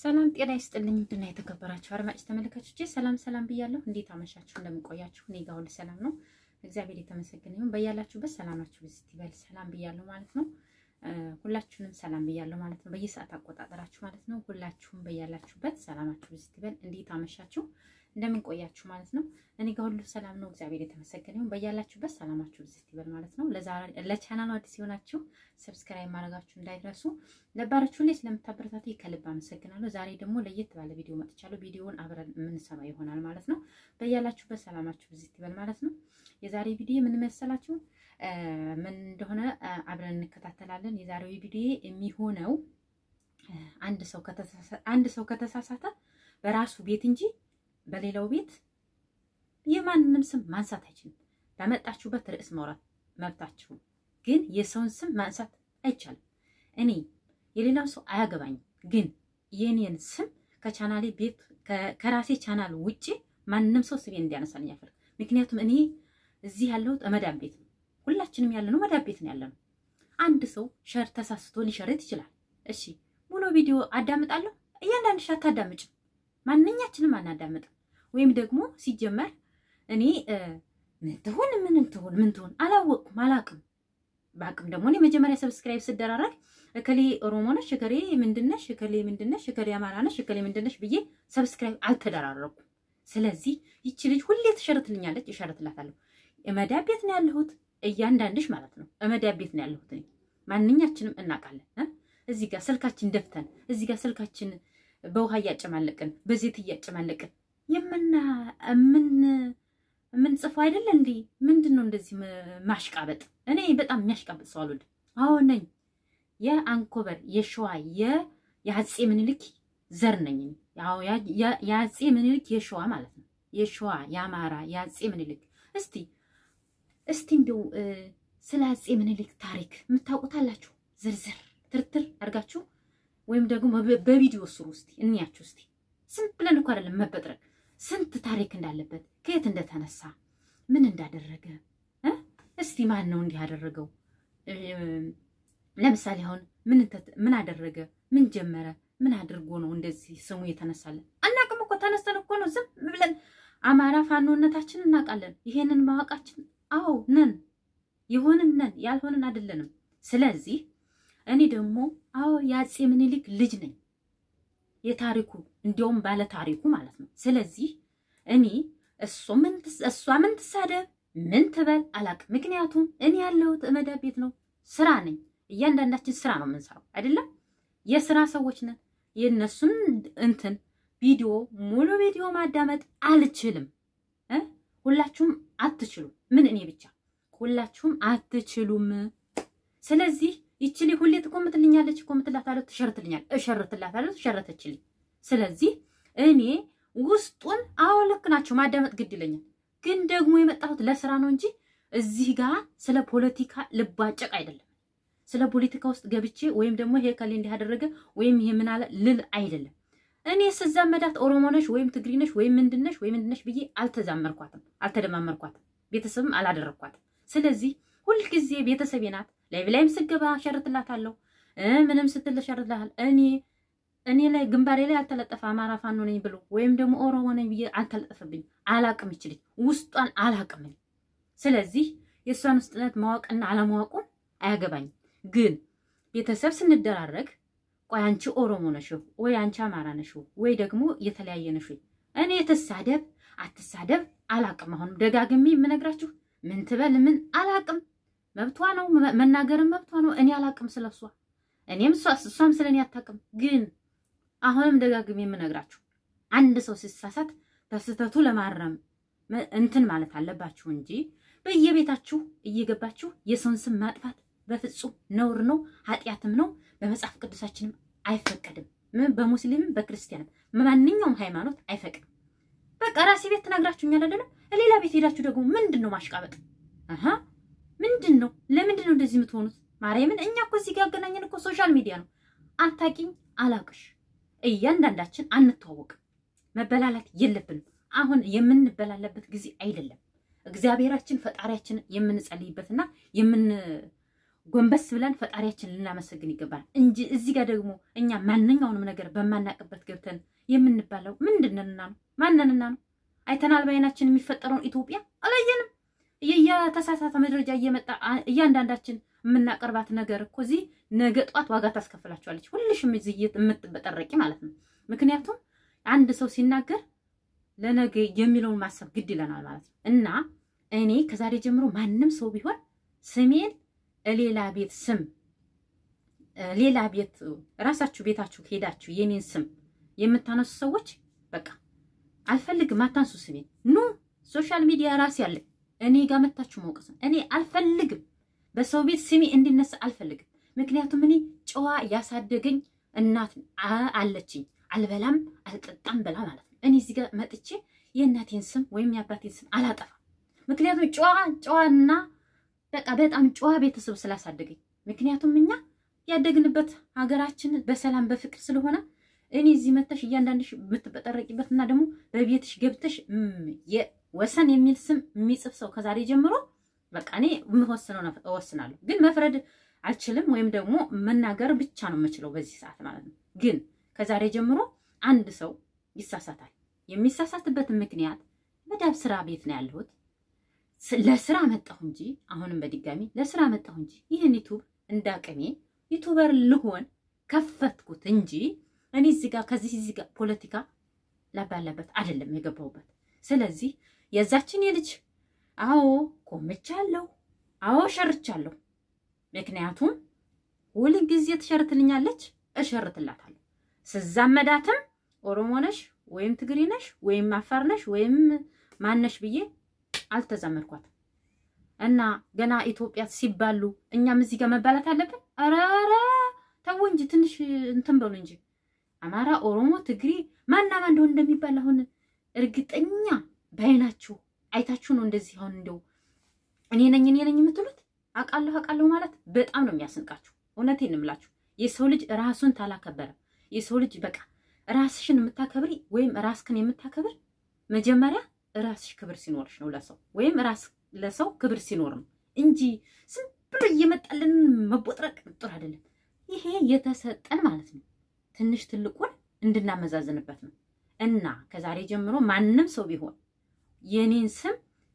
ሰላም ጤና ይስጥልኝ። ውድና የተከበራችሁ አድማጭ ተመልካቾቼ ሰላም ሰላም ብያለሁ። እንዴት አመሻችሁ? እንደምንቆያችሁ እኔ ጋር ሁሉ ሰላም ነው፣ እግዚአብሔር የተመሰገነ ይሁን። በያላችሁበት ሰላማችሁ ብዝት ይበል። ሰላም ብያለሁ ማለት ነው። ሁላችሁንም ሰላም ብያለሁ ማለት ነው። በየሰዓት አቆጣጠራችሁ ማለት ነው። ሁላችሁም በያላችሁበት ሰላማችሁ ብዝት ይበል። እንዴት አመሻችሁ? እንደምንቆያችሁ ማለት ነው። እኔ ጋር ሁሉ ሰላም ነው፣ እግዚአብሔር የተመሰገነ ይሁን። በያላችሁበት ሰላማችሁ ብዝት ይበል ማለት ነው። ለቻናሉ አዲስ የሆናችሁ ሰብስክራይብ ማድረጋችሁ እንዳይረሱ፣ ነባሮቹ ላይ ስለምታበረታቱ ከልብ አመሰግናለሁ። ዛሬ ደግሞ ለየት ባለ ቪዲዮ መጥቻለሁ። ቪዲዮውን አብረን የምንሰማ ይሆናል ማለት ነው። በያላችሁበት ሰላማችሁ ብዝት ይበል ማለት ነው። የዛሬ ቪዲዮ ምን መሰላችሁ? ምን እንደሆነ አብረን እንከታተላለን። የዛሬው ቪዲዮ የሚሆነው አንድ ሰው ከተሳሳተ በራሱ ቤት እንጂ በሌላው ቤት የማንንም ስም ማንሳት አይችልም። ባመጣችሁበት ርዕስ ማውራት መብታችሁ፣ ግን የሰውን ስም ማንሳት አይቻልም። እኔ የሌላው ሰው አያገባኝም፣ ግን የኔን ስም ከቻናሌ ቤት ከራሴ ቻናል ውጭ ማንም ሰው ስሜን እንዲያነሳልኝ አልፈልግም። ምክንያቱም እኔ እዚህ ያለሁት መዳም ቤት ነው። ሁላችንም ያለነው መዳም ቤት ነው ያለነው። አንድ ሰው ሸር ተሳስቶ ሊሸረት ይችላል። እሺ ሙሉ ቪዲዮ አዳምጣለሁ። እያንዳንድሽ አታዳምጭም። ማንኛችንም አናዳምጥም። ወይም ደግሞ ሲጀመር እኔ ምን ትሆን ምን ትሆን ምን ትሆን አላወቅኩም አላቅም። በአቅም ደግሞ እኔ መጀመሪያ ሰብስክራይብ ስደራረግ እከሌ ኦሮሞ ነሽ፣ እከሌ ምንድነሽ፣ እከሌ ምንድነሽ፣ እከሌ አማራ ነሽ፣ እከሌ ምንድነሽ ብዬ ሰብስክራይብ አልተደራረኩም። ስለዚህ ይቺ ልጅ ሁሌ ትሸርትልኛለች፣ እሸርትላታለሁ። እመዳብ ቤት ነው ያለሁት፣ እያንዳንድሽ ማለት ነው። እመዳብ ቤት ነው ያለሁት እኔ። ማንኛችንም እናውቃለን። እዚህ ጋር ስልካችን ደፍተን እዚህ ጋር ስልካችን በውሃ እያጨማለቅን በዜት እያጨማለቅን የምና ምን የምንጽፈው አይደለ እንዴ? ምንድን ነው እንደዚህ ማሽቃበጥ? እኔ በጣም የሚያሽቃበጥ ሰው አልወድም። አዎ ነኝ። የአንኮበር የሸዋ የአፄ ምኒልክ ዘር ነኝ። የአፄ ምኒልክ የሸዋ ማለት ነው። የሸዋ የአማራ የአፄ ምኒልክ እስቲ እስቲ እንደው ስለ አፄ ምኒልክ ታሪክ የምታውቁታላችሁ ዝርዝር ትርትር አድርጋችሁ ወይም ደግሞ በቪዲዮ ስሩ እስቲ እንያችሁ እስቲ። ዝም ብለን እኮ አይደለም መበጥረቅ፣ ስንት ታሪክ እንዳለበት ከየት እንደተነሳ ምን እንዳደረገ እስቲ ማን ነው እንዲህ ያደረገው? ለምሳሌ አሁን ምን አደረገ? ምን ጀመረ? ምን አድርጎ ነው እንደዚህ ስሙ የተነሳለን? አናቅም እኮ ተነስተን እኮ ነው ዝም ብለን አማራ ፋኖነታችን እናውቃለን። ይሄንን ማወቃችን አዎ ነን፣ የሆንን ነን፣ ያልሆንን አይደለንም። ስለዚህ እኔ ደግሞ አዎ የአፄ ምኒልክ ልጅ ነኝ፣ የታሪኩ እንዲያውም ባለ ታሪኩ ማለት ነው። ስለዚህ እኔ እሷ ምን ትሳደብ ምን ትበል አላውቅም። ምክንያቱም እኔ ያለሁት መዳብ ቤት ነው፣ ስራ ነኝ። እያንዳንዳችን ስራ ነው የምንሰራው አይደለም? የስራ ሰዎች ነን። የእነሱን እንትን ቪዲዮ ሙሉ ቪዲዮ ማዳመጥ አልችልም። ሁላችሁም አትችሉም። ምን እኔ ብቻ ሁላችሁም አትችሉም። ስለዚህ ይችሊ ሁሌ ትኮምትልኛለች፣ ኮምትላታለሁ፣ ትሸርትልኛል፣ እሸርትላታለሁ፣ ትሸረተችልኝ። ስለዚህ እኔ ውስጡን አዎ ልክ ናቸው ማዳመጥ ግድ ይለኛል። ግን ደግሞ የመጣሁት ለስራ ነው እንጂ እዚህ ጋር ስለ ፖለቲካ ልባጨቅ አይደለም። ስለ ፖለቲካ ውስጥ ገብቼ ወይም ደግሞ ይሄ ከሌ እንዲህ ያደረገ ወይም ይሄ ምን አለ ልል አይደለም። እኔ ስዛመዳት ኦሮሞ ነሽ ወይም ትግሪ ነሽ ወይም ምንድነሽ ወይም ምንድነሽ ብዬ አልተዛመርኳትም፣ አልተደማመርኳትም፣ ቤተሰብም አላደረግኳትም። ስለዚህ ሁልጊዜ ቤተሰቤ ናት። ላይቭ ላይም ስገባ ሸርትላታለሁ፣ ምንም ስትል ሸርትላታል። እኔ እኔ ላይ ግንባሬ ላይ አልተለጠፈ አማራ ፋኖ ነኝ ብሎ ወይም ደግሞ ኦሮሞ ነኝ ብዬ አልተለጠፈብኝ። አላቅም ይችልኝ ውስጧን አላቅም። ስለዚህ የእሷን ውስጥነት ማወቅና አለማወቁን አያገባኝም። ግን ቤተሰብ ስንደራረግ ቆይ አንቺ ኦሮሞ ነሽ ወይ አንቺ አማራ ነሽ ወይ ደግሞ የተለያየ ነሽ እኔ ትሳደብ አትሳደብ አላቅም። አሁንም ደጋግሜ የምነግራችሁ ምን ትበል ምን አላቅም። መብቷ ነው መናገርም መብቷ ነው። እኔ አላቅም ስለሷ፣ እኔም እሷም ስለኔ አታቅም። ግን አሁንም ደጋግሜ የምነግራችሁ አንድ ሰው ሲሳሳት ተስህተቱ ለማረም እንትን ማለት አለባችሁ እንጂ በየቤታችሁ እየገባችሁ የሰውን ስም ማጥፋት በፍጹም ነውር ነው፣ ኃጢአትም ነው። በመጽሐፍ ቅዱሳችንም አይፈቀድም። በሙስሊምም በክርስቲያንም ማንኛውም ሃይማኖት አይፈቅድም። በቃ ራሴ ቤት ትናግራችሁኛል አይደለም? ሌላ ቤት ሄዳችሁ ደግሞ ምንድን ነው ማሽቃበጥ? አሀ ምንድን ነው? ለምንድን ነው እንደዚህ የምትሆኑት? ማርያምን እኛ እኮ እዚህ ጋር ያገናኘን እኮ ሶሻል ሚዲያ ነው። አታቂኝ አላቅሽ፣ እያንዳንዳችን አንተዋወቅም። መበላላት የለብንም። አሁን የምንበላለበት ጊዜ አይደለም። እግዚአብሔራችን ፈጣሪያችንን የምንጸልይበትና ጎንበስ ብለን ፈጣሪያችን ልናመሰግን ይገባል እንጂ እዚህ ጋር ደግሞ እኛ ማንኛውንም ነገር በማናቅበት ገብተን የምንባለው ምንድንና ነው? ማንንና ነው? አይተናል በዓይናችን የሚፈጠረውን ኢትዮጵያ አላየንም። የተሳሳተ መረጃ እየመጣ እያንዳንዳችን የምናቀርባት ነገር እኮ እዚህ ነገ ጧት ዋጋ ታስከፍላችኋለች። ሁልሽም እዚህ የምትበጠረቂ ማለት ነው። ምክንያቱም አንድ ሰው ሲናገር ለነገ የሚለውን ማሰብ ግድ ይለናል ማለት ነው። እና እኔ ከዛሬ ጀምሮ ማንም ሰው ቢሆን ስሜን ሌላ ቤት ስም ሌላ ቤት ራሳችሁ ቤታችሁ ሄዳችሁ የኔን ስም የምታነሱ ሰዎች በቃ አልፈልግም፣ አታንሱ ስሜን። ኑ ሶሻል ሚዲያ ራሴ አለኝ እኔ ጋር መታችሁ መውቀስ ነው። እኔ አልፈልግም፣ በሰው ቤት ስሜ እንዲነሳ አልፈልግም። ምክንያቱም እኔ ጨዋ ያሳደገኝ እናት አለችኝ። አልበላም አልጠጣም በላ ማለት ነው። እኔ እዚህ ጋር መጥቼ የእናቴን ስም ወይም የአባቴን ስም አላጠፋም። ምክንያቱም ጨዋ ጨዋና በቃ በጣም ጨዋ ቤተሰብ ስላሳደገኝ። ምክንያቱም እኛ ያደግንበት ሀገራችን በሰላም በፍቅር ስለሆነ እኔ እዚህ መተሽ እያንዳንድሽ የምትበጠረቂበት እና ደግሞ በቤትሽ ገብተሽ ወሰን የሚል ስም የሚጽፍ ሰው ከዛሬ ጀምሮ በቃ እኔ የምወስነው እወስናለሁ። ግን መፍረድ አልችልም፣ ወይም ደግሞ መናገር ብቻ ነው የምችለው በዚህ ሰዓት ማለት ነው። ግን ከዛሬ ጀምሮ አንድ ሰው ይሳሳታል። የሚሳሳትበትን ምክንያት መዳብ ስራ ቤት ነው ያለሁት ለስራ መጣሁ እንጂ አሁንም በድጋሚ ለስራ መጣሁ እንጂ ይህን ዩቱብ እንዳቅሜ ዩቱበር ልሆን ከፈትኩት እንጂ እኔ እዚህ ጋር ከዚህ እዚህ ጋር ፖለቲካ ላባላበት አይደለም የገባሁበት። ስለዚህ የዛችን የልጅ አዎ ቆምቻለሁ፣ አዎ ሸርቻለሁ። ምክንያቱም ሁል ጊዜ ትሸርትልኛለች፣ እሸርትላታለሁ። ስዛመዳትም ኦሮሞ ነሽ ወይም ትግሪ ነሽ ወይም አፋር ነሽ ወይም ማነሽ ብዬ አልተዛመድኳትም። እና ገና ኢትዮጵያ ሲባሉ እኛም እዚህ ጋር መባላት አለብን? ኧረ ኧረ ተው እንጂ ትንሽ እንትን በሉ እንጂ አማራ፣ ኦሮሞ፣ ትግሪ ማናማ እንደሆነ እንደሚባል አሁን እርግጠኛ በዓይናችሁ አይታችሁ ነው እንደዚህ አሁን እንደው እኔ ነኝ እኔ ነኝ የምትሉት አውቃለሁ አውቃለሁ ማለት በጣም ነው የሚያስንቃችሁ። እውነቴን እምላችሁ የሰው ልጅ ራሱን ታላከበረ የሰው ልጅ በቃ ራስሽን የምታከብሪ ወይም ራስክን የምታከብር መጀመሪያ ራስሽ ክብር ሲኖርሽ ነው ለሰው ወይም ራስ ለሰው ክብር ሲኖር ነው እንጂ ዝም ብሎ እየመጣልን መቦጥረቅ ጥሩ አይደለም። ይሄ የተሰጠን ማለት ነው ትንሽ ትልቁን እንድናመዛዝንበት ነው። እና ከዛሬ ጀምሮ ማንም ሰው ቢሆን የኔን ስም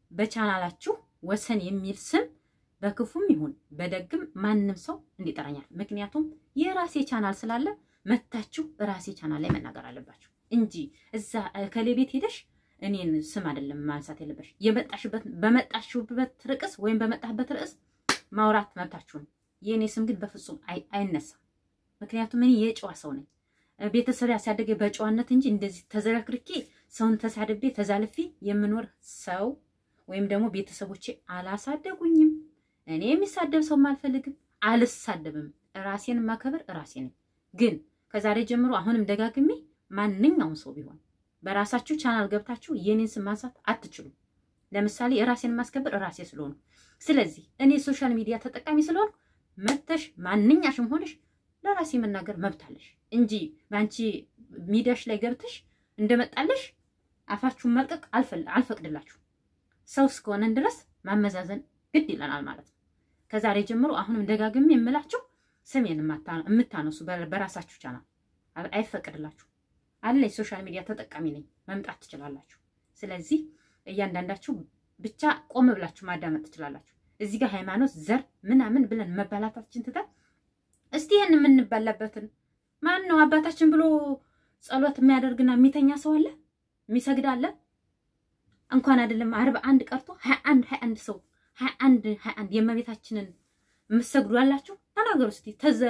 በቻናላችሁ ወሰን የሚል ስም በክፉም ይሁን በደግም ማንም ሰው እንዲጠራኛል። ምክንያቱም የራሴ ቻናል ስላለ መታችሁ ራሴ ቻናል ላይ መናገር አለባችሁ እንጂ እዛ ከሌ ቤት ሄደሽ እኔን ስም አይደለም ማንሳት የለበሽ። የመጣሽበት በመጣሽበት ርዕስ ወይም በመጣህበት ርዕስ ማውራት መብታችሁ ነው። የእኔ ስም ግን በፍጹም አይነሳም። ምክንያቱም እኔ የጨዋ ሰው ነኝ። ቤተሰብ ያሳደገ በጨዋነት እንጂ እንደዚህ ተዘረክርኬ ሰውን ተሳድቤ ተዛልፌ የምኖር ሰው ወይም ደግሞ ቤተሰቦቼ አላሳደጉኝም። እኔ የሚሳደብ ሰው አልፈልግም፣ አልሳደብም። ራሴን ማከበር ራሴ ነኝ። ግን ከዛሬ ጀምሮ አሁንም ደጋግሜ ማንኛውም ሰው ቢሆን በራሳችሁ ቻናል ገብታችሁ የኔን ስም ማንሳት አትችሉም። ለምሳሌ የራሴን ማስከበር ራሴ ስለሆኑ፣ ስለዚህ እኔ ሶሻል ሚዲያ ተጠቃሚ ስለሆኑ መተሽ ማንኛሽም ሆነሽ ለራሴ መናገር መብታለሽ እንጂ በአንቺ ሚዲያሽ ላይ ገብተሽ እንደመጣለሽ አፋችሁን መልቀቅ አልፈቅድላችሁ። ሰው እስከሆነን ድረስ ማመዛዘን ግድ ይለናል ማለት ነው። ከዛሬ ጀምሮ አሁንም ደጋግሜ የምላችሁ ስሜን የምታነሱ በራሳችሁ ቻናል አይፈቅድላችሁ አለ ሶሻል ሚዲያ ተጠቃሚ ነኝ፣ መምጣት ትችላላችሁ። ስለዚህ እያንዳንዳችሁ ብቻ ቆም ብላችሁ ማዳመጥ ትችላላችሁ። እዚህ ጋር ሃይማኖት፣ ዘር ምናምን ብለን መባላታችን ትተን እስቲ ይህን የምንባላበትን ማን ነው አባታችን ብሎ ጸሎት የሚያደርግና የሚተኛ ሰው አለ? የሚሰግድ አለ? እንኳን አይደለም አርባ አንድ ቀርቶ ሀያ አንድ ሀያ አንድ ሰው ሀያ አንድ ሀያ አንድ የእመቤታችንን የምትሰግዱ አላችሁ? ተናገሩ እስቲ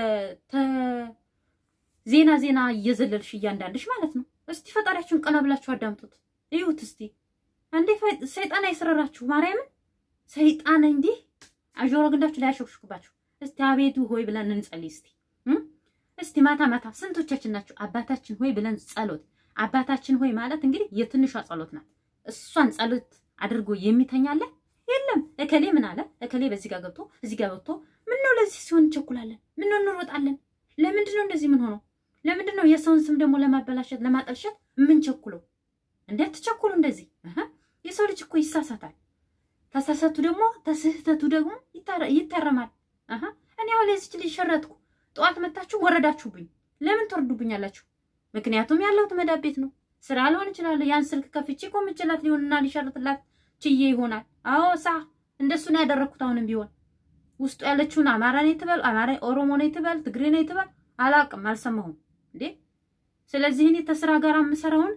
ዜና ዜና እየዘለልሽ እያንዳንድሽ ማለት ነው። እስቲ ፈጣሪያችሁን ቀና ብላችሁ አዳምጡት፣ እዩት እስቲ። እንዴ ሰይጣን አይስረራችሁ፣ ማርያምን ሰይጣን እንዲህ አጆሮ ግንዳችሁ ላይ ያሾክሽኩባችሁ። እስቲ አቤቱ ሆይ ብለን እንጸልይ እስቲ እስቲ ማታ ማታ ስንቶቻችን ናችሁ አባታችን ሆይ ብለን ጸሎት። አባታችን ሆይ ማለት እንግዲህ የትንሿ ጸሎት ናት። እሷን ጸሎት አድርጎ የሚተኛለ የለም። እከሌ ምን አለ እከሌ በዚህ ጋር ገብቶ እዚህ ጋር ገብቶ ምን ነው ለዚህ ሲሆን እንቸኩላለን? ምን ነው እንሮጣለን? ለምንድን ነው እንደዚህ ምን ሆነው? ለምንድን ነው የሰውን ስም ደግሞ ለማበላሸት ለማጠልሸት የምንቸኩለው? እንዴት ትቸኩሉ እንደዚህ? የሰው ልጅ እኮ ይሳሳታል። ተሳሳቱ ደግሞ ተስህተቱ ደግሞ ይታረማል። እኔ አሁን ለዚች ልጅ ሸረትኩ፣ ጠዋት መታችሁ ወረዳችሁብኝ። ለምን ትወርዱብኛላችሁ? ምክንያቱም ያለሁት መዳብ ቤት ነው። ስራ ሊሆን ይችላል። ያን ስልክ ከፍቼ ቆምችላት ሊሆንና ሊሸርትላት ችዬ ይሆናል። አዎ ሳ እንደሱ ነው ያደረግኩት። አሁንም ቢሆን ውስጡ ያለችውን አማራ ነው ትበል፣ አማራ ኦሮሞ ነው ትበል፣ ትግሬ ነው ትበል፣ አላውቅም፣ አልሰማሁም እንዴ። ስለዚህ እኔ ተስራ ጋር የምሰራውን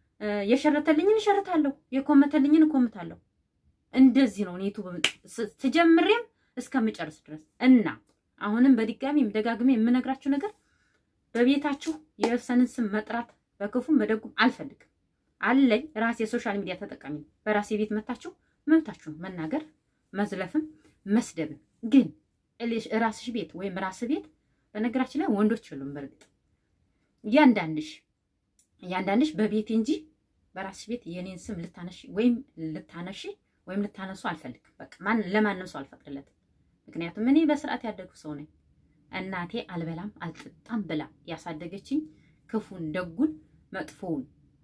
የሸረተልኝን እሸርታለሁ፣ የኮመተልኝን እኮምታለሁ። እንደዚህ ነው ኔቱ ትጀምሬም እስከምጨርስ ድረስ እና አሁንም በድጋሚ ደጋግሜ የምነግራችሁ ነገር በቤታችሁ የወሰንን ስም መጥራት በክፉም በደጉም አልፈልግም። አለኝ ራሴ የሶሻል ሚዲያ ተጠቃሚ ነው። በራሴ ቤት መታችሁ መብታችሁን መናገር መዝለፍም መስደብም። ግን ራስሽ ቤት ወይም ራስ ቤት በነገራችን ላይ ወንዶች የሉም። በእርግጥ እያንዳንድሽ እያንዳንድሽ በቤቴ እንጂ በራስሽ ቤት የኔን ስም ልታነሺ ወይም ልታነሺ ወይም ልታነሱ አልፈልግም። በቃ ማን ለማንም ሰው አልፈቅድለትም። ምክንያቱም እኔ በስርዓት ያደጉ ሰው ነኝ። እናቴ አልበላም አልጠጣም ብላ ያሳደገችኝ ክፉን ደጉን መጥፎውን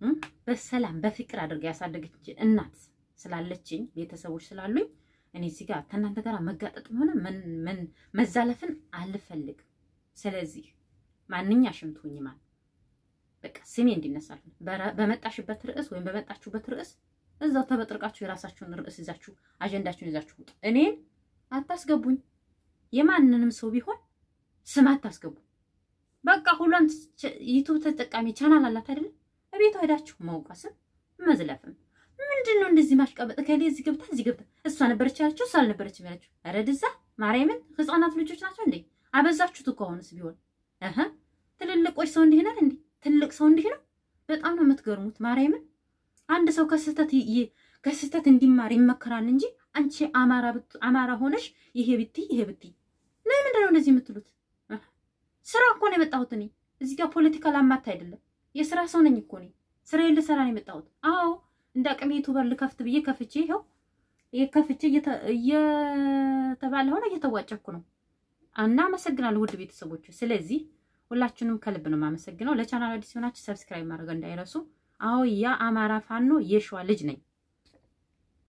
በሰላም በፍቅር አድርጋ ያሳደገች እናት ስላለችኝ ቤተሰቦች ስላሉኝ እኔ እዚህ ጋር ከእናንተ ጋር መጋጠጥም ሆነ መዛለፍን አልፈልግም። ስለዚህ ማንኛሽም ትሁኝ ማን በቃ ስሜ እንዲነሳል በመጣሽበት ርዕስ ወይም በመጣችሁበት ርዕስ እዛው ተበጥርቃችሁ የራሳችሁን ርዕስ ይዛችሁ አጀንዳችሁን ይዛችሁ ውጡ። እኔን አታስገቡኝ። የማንንም ሰው ቢሆን ስም አታስገቡ። በቃ ሁሏም ዩቱብ ተጠቃሚ ቻናል አላት አይደለም? እቤቷ ሄዳችሁ ማውቀስም መዝለፍም ምንድን ነው እንደዚህ ማሽቃበጥ? ከሌ እዚህ ገብታ እዚህ ገብታ እሷ ነበረች ያለችው እሷ አልነበረችም ያለችው። ኧረ ድዛ ማርያምን፣ ህፃናት ልጆች ናቸው እንዴ? አበዛችሁት እኮ አሁንስ ቢሆን እህ ትልልቆች ሰው እንዲህ ነን እንዴ? ትልቅ ሰው እንዲህ ነው። በጣም ነው የምትገርሙት። ማርያምን አንድ ሰው ከስህተት ከስህተት እንዲማር ይመከራል እንጂ አንቺ አማራ አማራ ሆነሽ ይሄ ብትይ ይሄ ብትይ ለምንድን ነው እንደዚህ የምትሉት? ስራ እኮ ነው የመጣሁት እኔ እዚህ ጋር ፖለቲካ ላማታ አይደለም። የስራ ሰው ነኝ እኮ እኔ ስራዬን ልሰራ ነው የመጣሁት። አዎ እንደ አቅሜ ዩቱበር ልከፍት ብዬ ከፍቼ ይኸው ከፍቼ እየተባለ ሆነ እየተዋጨኩ ነው። እና አመሰግናለሁ ውድ ቤተሰቦች። ስለዚህ ሁላችንም ከልብ ነው የማመሰግነው። ለቻናል አዲስ ሆናችሁ ሰብስክራይብ ማድረግ እንዳይረሱ። አዎ ያ አማራ ፋኖ የሸዋ ልጅ ነኝ።